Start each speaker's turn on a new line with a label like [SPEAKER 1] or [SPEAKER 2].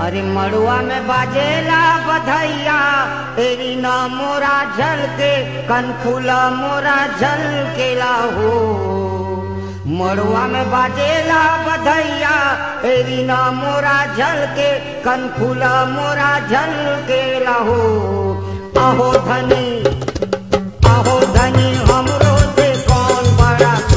[SPEAKER 1] अरे मड़ुआ में बाजेला बधैया तेरी न मोरा झल के कनफुला मोरा झल के लाहो मड़ुआ में बाजेला बधैया तेरी न मोरा झल के कनफुला मोरा झल के लाहो आहो धनी आहो धनी हमरो से कौन बड़ा